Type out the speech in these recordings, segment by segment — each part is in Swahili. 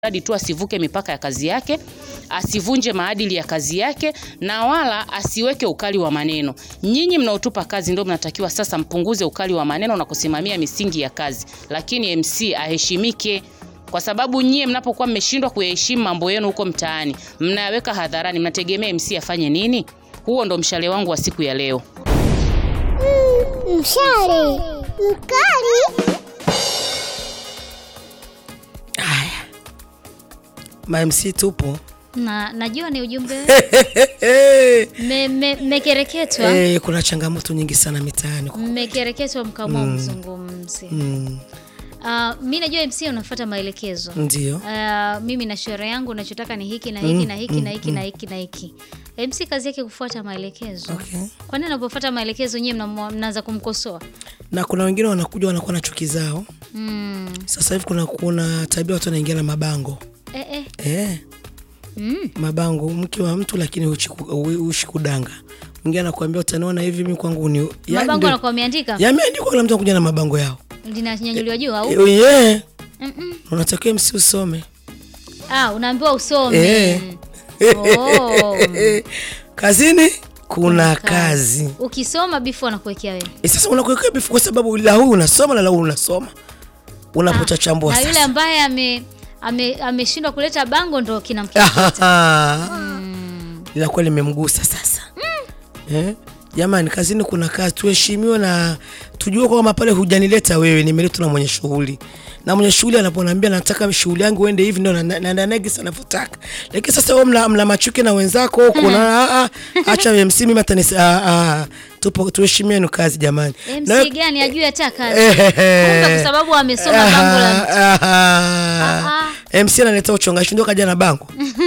mradi tu asivuke mipaka ya kazi yake, asivunje maadili ya kazi yake na wala asiweke ukali wa maneno. Nyinyi mnaotupa kazi ndio mnatakiwa sasa mpunguze ukali wa maneno na kusimamia misingi ya kazi, lakini MC aheshimike kwa sababu nyie mnapokuwa mmeshindwa kuyaheshimu mambo yenu huko mtaani, mnayaweka hadharani, mnategemea MC afanye nini? Huo ndo mshale wangu wa siku ya leo. Mm, mshale mkali. Haya, mamc tupo na najua ni ujumbe me- me- mmekereketwa Eh, kuna changamoto nyingi sana mitaani mmekereketwa mkaamua mzungumzi mm, Ah, mi najua MC unafuata maelekezo ndio Ah, mimi na sherehe yangu nachotaka ni hiki na hiki na hiki na hiki na hiki na hiki MC kazi yake kufuata maelekezo Okay. kwa nini anapofuata maelekezo nyie mna- mnaanza kumkosoa na kuna wengine wanakuja wanakuwa na chuki zao mm. sasa hivi kuna, kuna tabia watu wanaingia na mabango eh, eh. eh, Mm. mabango mke wa mtu lakini uchi ku- u- ushi kudanga mwingine anakuambia utaniona hivi mi kwangu ni yaani mabango ndio- anakuwa ameandika yameandikwa kila mtu anakuja na mabango yao linanyanyuliwa juu au Eh, yeah. Mm-mm. unatakiwa msi usome ah, unaambiwa usome Eh. Oh. kazini kuna Kazi. kazi ukisoma bifu anakuwekea wewe e, sasa unakuwekea bifu kwa sababu la huyu unasoma na la huyu unasoma unapochachambua na yule sasa ambaye ame ame- ameshindwa kuleta bango ndo kinamkeketa linakuwa limemgusa sasa eh? jamani kazini kuna kazi tuheshimiwe na tujue kwamba pale hujanileta wewe nimeletwa na mwenye shughuli na mwenye shughuli anaponambia nataka shughuli yangu uende hivi ndio na- naenda negisi anavyotaka lakini sasa wewe mna, mna machuki na wenzako huko na ah, ah, acha MC mimi hata nisi- ah, ah, tupo tuheshimieni kazi jamani Na wewe- MC gani ajui hata kazi Eh, eh, eh. kumbe kwa sababu amesoma bango la mtu Ah, ah. MC analeta uchongashi ndio kaja na bango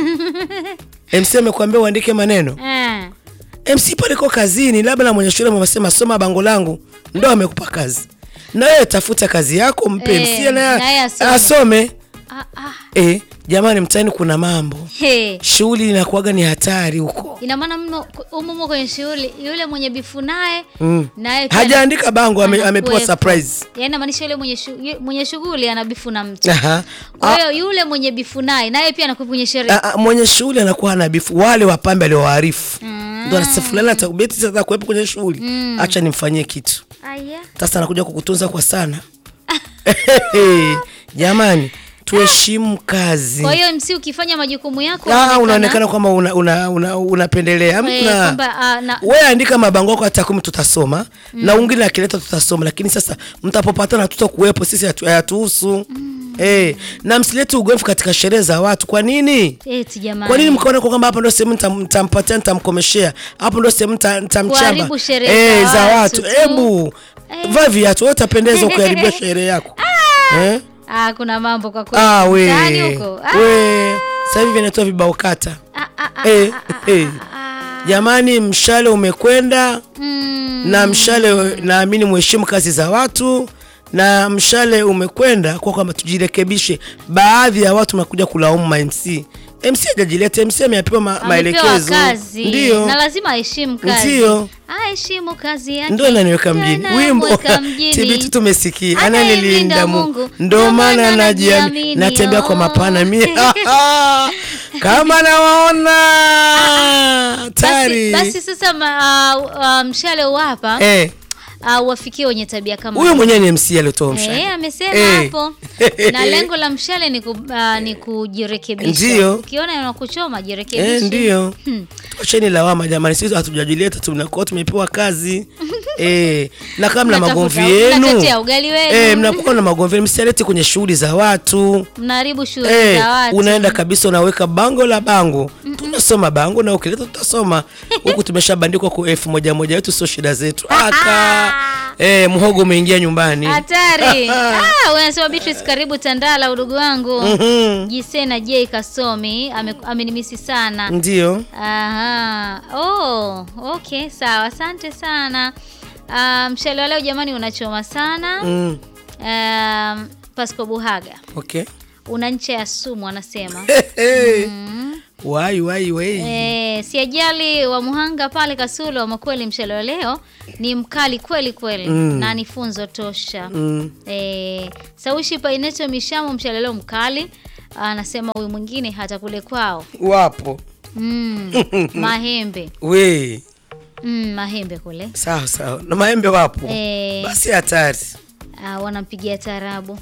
MC amekwambia uandike maneno Eh. MC pale kwa kazini, labda na mwenye shule amesema soma bango langu, ndo amekupa kazi, na wewe tafuta kazi yako, mpe Eh, MC naye naye asome. asome. Ah, ah. Eh, jamani, mtaani kuna mambo, He. shughuli inakuwaga ni hatari huko. ina maana mno umumo kwenye shughuli yule mwenye bifu naye Mm. naye pia Hajaandika bango, ame, anakuwepo. amepewa surprise. yaani inamaanisha yule mwenye shu- yu- mwenye shughuli ana bifu na mtu Aha. kwa hiyo yule mwenye bifu naye naye pia anakuwa kwenye sherehe Ah, ah, mwenye shughuli anakuwa hana bifu, wale wapambe aliowaarifu ndo anasema fulani atakubeti sasa kuwepo kwenye shughuli, acha nimfanyie kitu. aya Sasa anakuja kukutunza kwa sana. Jamani, tuheshimu kazi. kwa hiyo MC ukifanya majukumu yako Ah, unaonekana- unaonekana kwamba unapendelea una, una, unapendelea. Eh, Hamna. kwamba, ah, na- Wewe andika mabango yako hata kumi tutasoma na wengine akileta tutasoma, lakini sasa mtapopatana tutakuwepo sisi hatu- hayatuhusu. Eh, na msilete ugomvi katika sherehe za watu. Kwa nini? eti jamani Kwa nini mkaona kwa kwamba hapa ndo sehemu nitam- nitampatia nitamkomeshea, hapo ndo sehemu nita- nitamchamba Kuharibu sherehe eh, za za watu watu. tu. Hebu vaa viatu, wewe utapendeza kuharibia sherehe yako eh? ah, kuna mambo kwa kweli Ah, we. Mtaani huko ah, We. Sasa hivi vinatoa vibao kata. ah, ah, ah, Eh, ah, eh. ah. Jamani, mshale umekwenda Mm, na mshale, naamini muheshimu kazi za watu na mshale umekwenda kwa kwamba tujirekebishe. Baadhi ya watu mnakuja kulaumu ma MC. MC hajajileta, MC amepewa ma, amepewa maelekezo. kazi Ndio. na lazima aheshimu kazi Ndio. aheshimu kazi yake Ndio ananiweka mjini. Ndio Wimbo anamweka mjini. TBT tumesikia. Anayemlinda Ananilinda Mungu. Mungu. Ndio maana najiamini. Natembea kwa mapana mimi. Kama nawaona basi, tari. basi sasa ma, uh, uh, mshale uwapa Eh, uh, wafikie wenye tabia kama huyo mwenyewe ni MC aliotoa mshale. Eh, amesema Eh. hapo na lengo la mshale ni, ku, uh, ni kujirekebisha. Ndio. Ukiona yanakuchoma Eh, jirekebishe. ndio. Tuacheni lawama jamani, sisi hatujajileta, tunakuwa tumepewa kazi eh, na kama mna Mnatafuta- magomvi yenu mnatetea ugali wenu. eh, mnakuwa na magomvi yenu, msialete kwenye shughuli za watu Mnaharibu shughuli eh, za watu. unaenda kabisa unaweka bango la bango tunasoma bango na ukileta tutasoma huku tumeshabandikwa kwa elfu moja moja yetu, sio shida zetu. Aka eh, mhogo umeingia nyumbani. Hatari. ah, unasema Beatrice karibu Tandala udugu wangu. Mhm. Jisena J Kasomi ame- amenimisi sana. Ndio Aha. Oh, okay, sawa. Asante sana. Ah, mshale wa leo jamani unachoma sana. mm. Um, Pasco Buhaga. okay. Una ncha ya sumu anasema. wai wai wai E, siajali wa Muhanga pale Kasulo, ama kweli mshale wa leo ni mkali kweli kweli na ni funzo tosha. Mm. E, Saushi Paineto Mishamo mshale leo mkali. anasema huyu mwingine hata kule kwao wapo mm, mahembe we mm, mahembe kule sawa sawa na maembe wapo Eh. basi hatari ah, wanampigia tarabu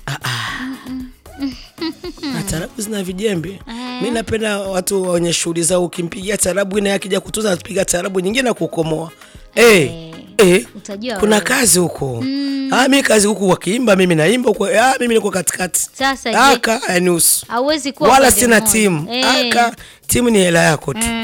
na tarabu zina vijembe Eh. mi napenda watu wenye shughuli zao ukimpigia tarabu ina akija kutuza napiga tarabu nyingine na kukomoa eh eh utajua kuna wewe. kazi huko ah, mi kazi huku wakiimba mimi naimba huko ah, mimi niko katikati Sasa je, aka yanusu hauwezi kuwa wala upande sina mmoja. timu Eh. aka timu ni hela yako tu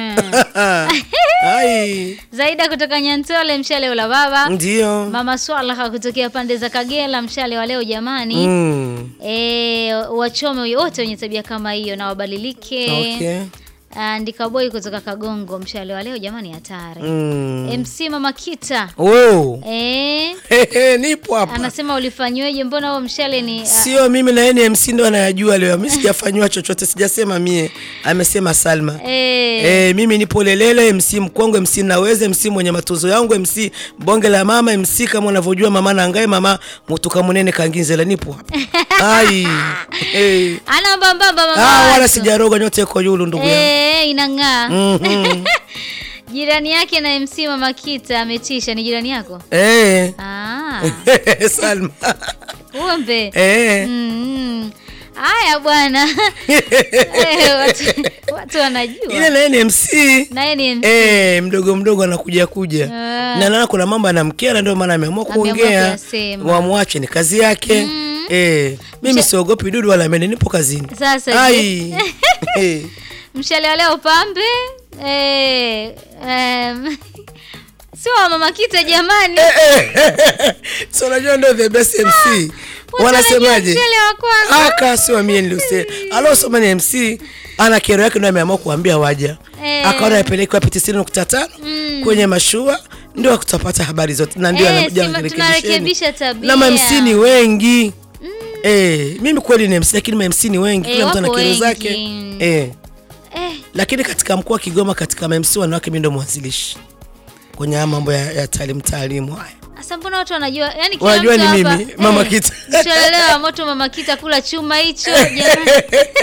ai Zaida kutoka Nyantole, mshale ula baba. ndio Mama Swalaha kutokea pande za Kagera, mshale wa leo jamani. mm. E, wachome wote wenye tabia kama hiyo na wabadilike. okay. Andika boy kutoka Kagongo, mshale wa leo jamani, hatari. mm. MC Mama Kita wow. e, Hehe, nipo hapa anasema ulifanyweje? Mbona huo mshale ni sio mimi na yeye ni MC ndo anayajua leo mi sijafanywa chochote sijasema mie amesema salma e, Eh, mimi nipo lelele MC mkongwe MC naweze MC mwenye matunzo yangu MC bonge la mama MC kama unavyojua mama nangae mama mutuka munene kanginzela nipo hapa ai hey. ana mbambamba mama ah, wala watu. sijaroga nyote iko yulu ndugu yangu Eh, inang'aa. Mhm. Jirani yake na MC Mama Kita ametisha. Ni jirani yako? Eh. Ah, Salma umbe. eh. Mm. Haya bwana. Eh, watu, watu ile wanajua. naye ni MC Naye ni MC. Eh, mdogo mdogo anakuja kuja Ah. na naona kuna mambo anamkera ndio maana ameamua Ameamua kuongea kuyasema. wamwache ni kazi yake eh, mimi siogopi dudu wala mene nipo kazini Sasa je, ai Eh, mshale wa leo pambe. Eh, em, sio wa Mama Kita jamani. so unajua ndio the best MC Watu wanasemaje wanajua mshale wa kwanza. aka sio mie niliose alosoma ni MC ana kero yake ndio ameamua kuambia waja Eh. akaona apelekwa piti sitini nukta tano kwenye mashua ndio tutapata habari zote na ndio Eh, anakuja sima kurekebisheni. tunarekebisha tabia. na mamc ni wengi eh, mimi kweli ni MC lakini mamc ni wengi Eh, kila mtu ana wapo kero wengi. zake eh, Eh, lakini katika mkoa wa Kigoma katika mamc wanawake mimi ndo mwanzilishi kwenye haya mambo ya, ya taalimu taalimu haya Sasa mbona watu wanajua yani kila Wanajua mtu ni hapa, mimi, Mama Kita. Mshalelewa moto Mama Kita kula chuma hicho jamani.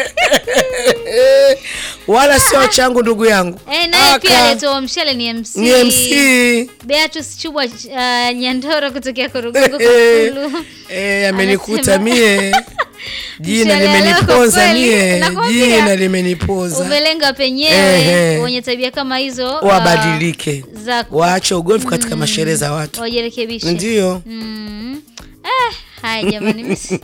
wala sio changu ndugu yangu Eh, naye pia Aka, alitoa mshale ni MC. ni MC Beatrice Chubwa uh, Nyandoro kutokea Korugungu Eh, Kakulu. eh, amenikuta Anasema- mie jina Mshale leo kwa limeniponza kweli, mie nakwambia. jina limeniponza Umelenga penyewe Ehe. wenye tabia kama hizo uh, wabadilike za waache ugomvi katika masherehe za watu wajirekebishe. ndio Mm. Eh, haya jamani mimi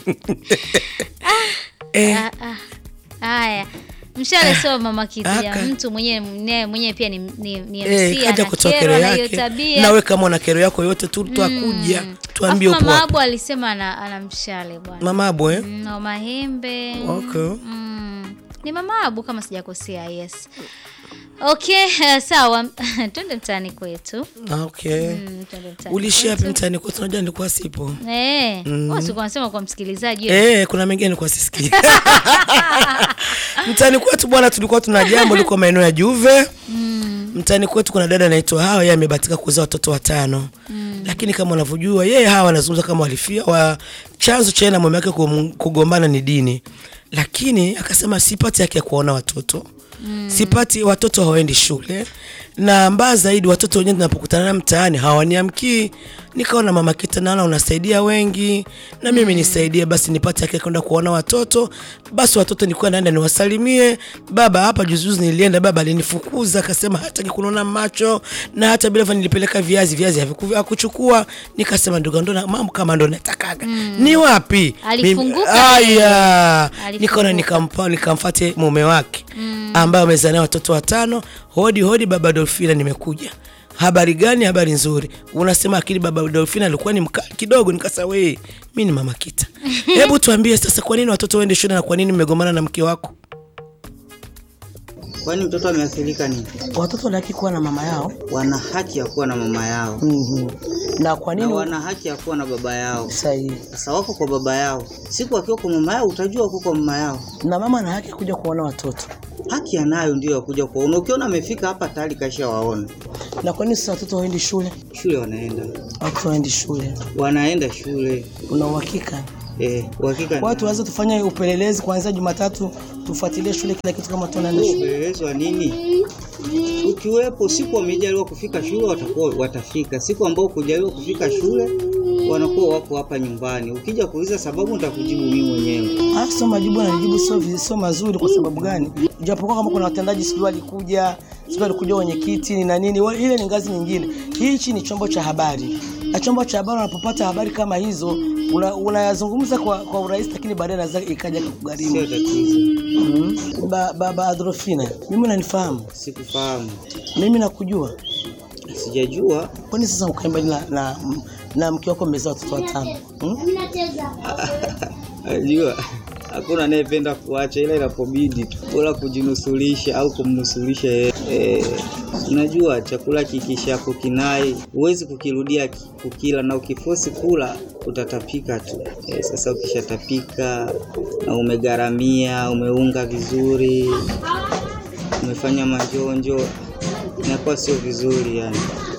eh, Ah, ah. Haya, mshale sio mama kitu ya aka. mtu mwenyewe mwenyewe mwenyewe pia ni, ni, ni eh, MC kaja kutoa kero anakerwa na hiyo yake tabia. nawe kama una kero yako yote tu twakuja tuambie Alafu upo mama wapi. Abu alisema ana, ana mshale bwana. mama abo eh? Mm, na mahembe. okay. Mm. Ni mama Abu kama sijakosea, yes. Okay, uh, sawa. Twende mtaani kwetu. Ah, okay. Mm, twende mtaani. ulishia wapi kwetu. mtaani kwetu unajua nilikuwa sipo Eh, mm. nasema kwa msikilizaji wewe. Eh, kuna mengine nilikuwa sisikii mtaani kwetu bwana tulikuwa tuna jambo liko maeneo ya juve mtaani kwetu kuna dada anaitwa hawa yeye amebatika kuzaa watoto watano lakini kama unavyojua yeye hawa anazungumza kama walifia wa chanzo cha yeye na mume wake kum- kugombana ni dini lakini akasema sipati haki ya kuwaona watoto sipati watoto hawaendi shule na mbaya zaidi watoto wenyewe tunapokutana na mtaani hawaniamkii nikaona mama kita naona unasaidia wengi na mimi nisaidie basi nipate haki ya kwenda kuona watoto basi watoto nilikuwa naenda niwasalimie baba hapa juzijuzi nilienda baba alinifukuza akasema hataki kunaona macho na hata bila hivyo nilipeleka viazi viazi haviku- hakuchukua nikasema ndugu ndo na- mambo kama ndo natakaga ni wapi Alifunguka Mimi- aya Alifunguka. nikaona nikampa nikamfate mume wake ambaye amezaa naye watoto watano hodi hodi baba dolfina nimekuja habari gani habari nzuri unasema akili baba dolfina alikuwa ni mkali kidogo nikasa wee mi ni mama kita hebu tuambie sasa kwa nini watoto waende shule na kwa nini mmegombana na mke wako Kwani mtoto ameathirika nini? watoto wanahaki kuwa na mama yao Wana haki ya kuwa na mama yao mm-hmm. na kwa na wana haki ya kuwa na baba yao. sahihi Sasa wako kwa baba yao, siku akiwa kwa mama yao utajua wako kwa mama yao. na mama ana haki ya kuja kuona watoto Haki anayo ndio ya kuja kuwaona. Ukiona amefika hapa tayari kaisha waona. na kwa nini sasa watoto waendi shule Shule wanaenda, watoto waendi shule wanaenda shule. una uhakika Eh, uhakika Kwa hiyo tuanze tufanye upelelezi kuanzia Jumatatu, tufuatilie shule kila kitu kama tunaenda shule. upelelezi wa nini? Ukiwepo siku wamejaliwa kufika shule watakuwa watafika. Siku ambao kujaliwa kufika shule wanakuwa wako hapa nyumbani. Ukija kuuliza sababu nitakujibu mimi mwenyewe. Ah, sio majibu ananijibu sio vi- sio mazuri kwa sababu gani? Japokuwa kama kuna watendaji sijui walikuja, sijui walikuja wenyekiti ni na nini, wa- ile ni ngazi nyingine. Hichi ni chombo cha habari. Na chombo cha habari unapopata habari kama hizo una- unayazungumza kwa, kwa urahisi lakini baadaye naweza ikaja Sio kukugharimu. tatizo. Mm. Ba, baba Adolfina, mimi unanifahamu? Sikufahamu. Mimi nakujua. Sijajua. Kwani sasa ukae mbali na, na, na mke wako mmezaa watoto watano? Hmm? Najua hakuna anayependa kuacha, ila inapobidi tu bora kujinusulisha au kumnusulisha yeye. Eh, unajua chakula kikishapo kinai huwezi kukirudia ki- kukila, na ukifosi kula utatapika tu. Eh, sasa ukishatapika na umegharamia, umeunga vizuri, umefanya majonjo, inakuwa sio vizuri yani.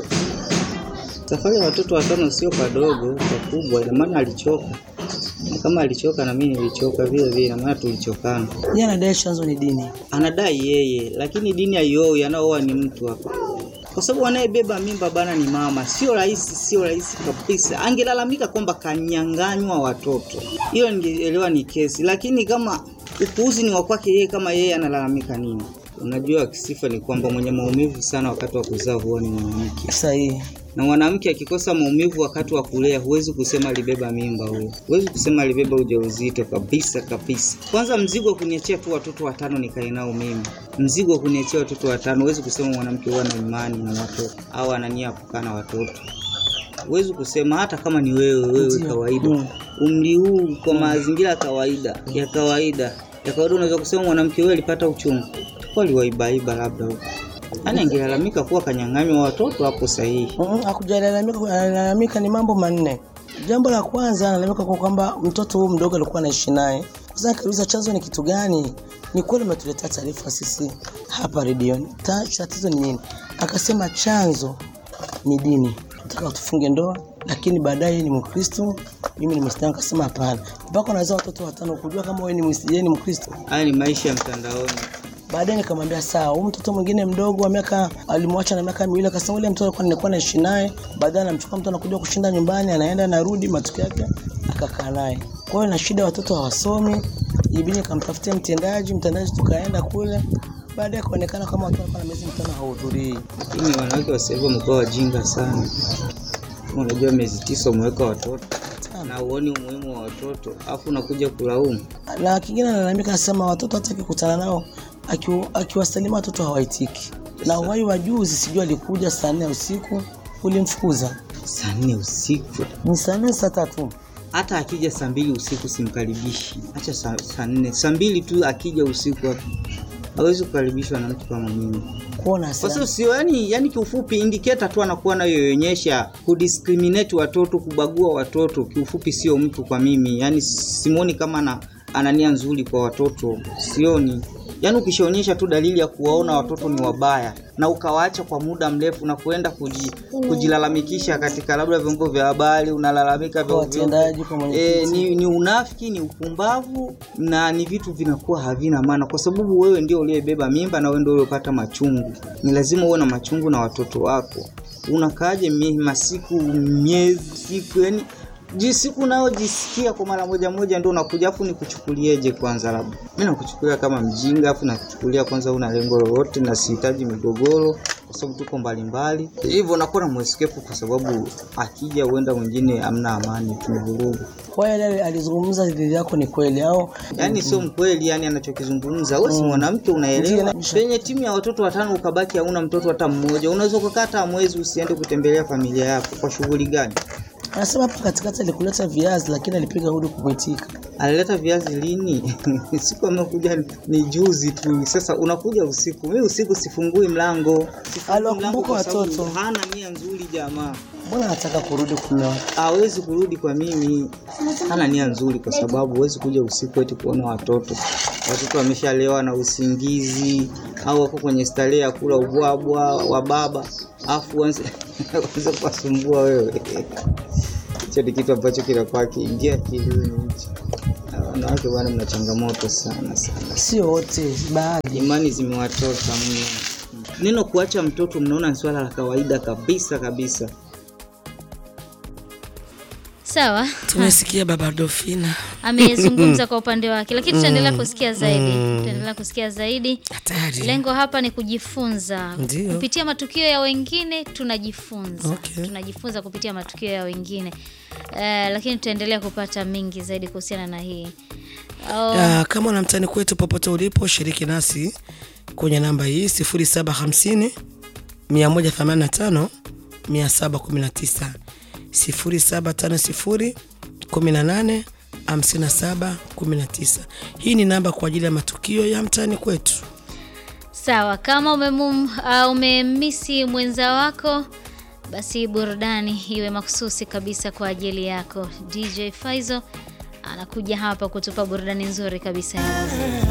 Safari ya watoto watano sio padogo, pakubwa. Ina maana alichoka, na kama alichoka na mimi nilichoka vile vile, ina maana tulichokana. Yeye anadai chanzo ni dini. Anadai yeye, lakini dini haioi, anaoa ni mtu hapa, kwa sababu anayebeba mimba bana ni mama. Sio rahisi, sio rahisi kabisa. Angelalamika kwamba kanyang'anywa watoto, hiyo ningeelewa ni kesi, lakini kama upuuzi ni wa kwake yeye, kama yeye analalamika nini? Unajua, kisifa ni kwamba mwenye maumivu sana wakati wa kuzaa huwa ni mwanamke Sahihi. na mwanamke akikosa maumivu wakati wa kulea, huwezi kusema alibeba mimba huyo, huwezi kusema alibeba ujauzito kabisa kabisa. Kwanza mzigo wa kuniachia tu watoto watano nikae nao mimi, mzigo wa kuniachia watoto watano, huwezi kusema mwanamke huwa na imani na watoto au ana nia ya kukaa na watoto. Huwezi kusema hata kama ni wewe wewe Ndio. kawaida, Mm. umri huu kwa mazingira ya kawaida ya kawaida ya kawaida, unaweza kusema mwanamke huyo alipata uchungu kwa aliwaibaiba labda huko, yaani angelalamika kuwa kanyang'anywa watoto, hapo sahihi. Mm, Hakujalalamika, analalamika ni mambo manne. Jambo la kwanza analalamika kwa kwamba mtoto huyu mdogo alikuwa anaishi naye. Sasa nikauliza chanzo ni kitu gani? Ni kweli umetuletea taarifa sisi hapa redioni. Ta- Tatizo ni nini? Akasema chanzo ni dini. Nataka tufunge ndoa, lakini baadaye ni Mkristo, mimi ni Muislamu. Akasema hapana, mpaka unazaa watoto watano, kujua kama wewe ni Muislamu, yeye ni Mkristo. Haya ni maisha ya mtandaoni. Baadaye nikamwambia sawa, huyu mtoto mwingine mdogo wa miaka alimwacha na miaka miwili, akasema ule mtoto alikuwa nilikuwa naishi naye. Baadaye anamchukua mtu anakuja kushinda nyumbani, anaenda anarudi, matokeo yake akakaa naye. Kwa hiyo na shida, watoto hawasomi, ibidi nikamtafutia mtendaji, mtendaji tukaenda kule. Baadaye kaonekana kama watu walikuwa na miezi mitano hawahudhurii. Lakini wanawake wa sasa hivi wamekuwa wajinga sana. Kama Unajua miezi tisa umeweka watoto na uoni umuhimu wa watoto, afu unakuja kulaumu. Na kingine analalamika, anasema watoto hata akikutana nao akiwa- akiwasalimia watoto hawaitiki. Na uhai wa juzi, sijui alikuja saa nne usiku, ulimfukuza Saa nne usiku, ni saa nne saa tatu hata akija saa mbili usiku simkaribishi. Acha saa saa nne, saa mbili tu akija usiku hapo hawezi kukaribishwa na mtu kama mimi. kuona Kwa hasira. sababu sio yani, yani kiufupi indicator tu anakuwa nayoonyesha kudiscriminate watoto, kubagua watoto, kiufupi sio mtu kwa mimi. Yani simuoni kama ana, ana nia nzuri kwa watoto, sioni. Yani ukishaonyesha tu dalili ya kuwaona watoto ni wabaya na ukawaacha kwa muda mrefu na kuenda kuji, kujilalamikisha katika labda vyombo vya habari, unalalamika kwa vya ovyo. watendaji kwa E, mwenyekiti ni, ni unafiki, ni upumbavu na ni vitu vinakuwa havina maana, kwa sababu wewe ndio uliyebeba mimba na wewe ndio uliyopata machungu. Ni lazima uwe na machungu na watoto wako. Unakaaje mie- masiku miezi siku, yani ji siku unayojisikia kwa mara moja moja ndio unakuja, afu nikuchukulieje kwanza? Labda mimi nakuchukulia kama mjinga, afu nakuchukulia kwanza una lengo lolote, na sihitaji migogoro kwa sababu tuko mbalimbali, hivyo nakuwa na mweskepu, kwa sababu akija huenda mwingine amna amani, tumevurugu kwa hiyo yale alizungumza dhidi yako ni kweli au Yaani sio mkweli, yani anachokizungumza wewe, si mwanamke unaelewa. Ndiyo. Penye timu ya watoto watano ukabaki hauna mtoto hata mmoja, unaweza ukakaa hata mwezi usiende kutembelea familia yako kwa shughuli gani? anasema hapa katikati alikuleta viazi lakini alipiga hudi kukuitika Alileta viazi lini? siku amekuja ni- ni juzi tu. Sasa unakuja usiku, mimi usiku sifungui mlango, Sifungui Aliwakumbuka mlango kwa sababu watoto. Hana nia nzuri jamaa, mbona anataka kurudi kumewa hawezi kurudi kwa mimi, hana nia nzuri, kwa sababu huwezi kuja usiku eti kuona watoto. Watoto wameshalewa na usingizi au wako kwenye starehe ya kula ubwabwa wa baba, afu uanze uanze kuwasumbua wewe. hicho ni kitu ambacho kinakuwa kiingia akilini hicho. Na wanawake bwana mna changamoto sana sana Sio wote, baadhi. imani zimewatoka mno neno kuacha mtoto mnaona ni swala la kawaida kabisa kabisa Sawa, Tumesikia baba Dofina. amezungumza kwa upande wake, lakini tutaendelea kusikia zaidi, tutaendelea kusikia zaidi. Hatari. Lengo hapa ni kujifunza Ndio. kupitia matukio ya wengine, tunajifunza Okay. tunajifunza kupitia matukio ya wengine eh, lakini tutaendelea kupata mengi zaidi kuhusiana na hii oh, Ya, kama una mtani kwetu popote ulipo, shiriki nasi kwenye namba hii 0750 185 719 0750 18 57 19. Hii ni namba kwa ajili ya matukio ya mtani kwetu. sawa. Kama umemum, uh, umemisi mwenza wako, basi burudani iwe makususi kabisa kwa ajili yako. DJ Faizo anakuja hapa kutupa burudani nzuri kabisa ya muziki.